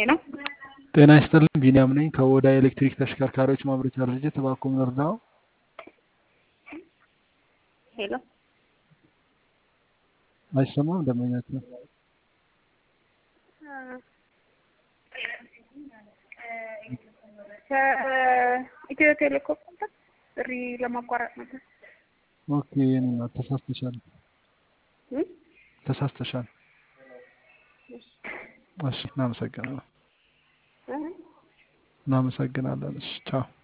ሄሎ ጤና ይስጥልኝ ቢኒያም ነኝ ከኦዳ ኤሌክትሪክ ተሽከርካሪዎች ማምረቻ ድርጅት እባክዎ እርዳው ሄሎ አይሰማም ደንበኛችን ከኢትዮ ቴሌኮም ነበር ጥሪ ለማቋረጥ ነበር። ኦኬ የኔ እናት ተሳስተሻል እም? ተሳስተሻል እሺ እናመሰግናለን እ? እናመሰግናለን እሺ ቻው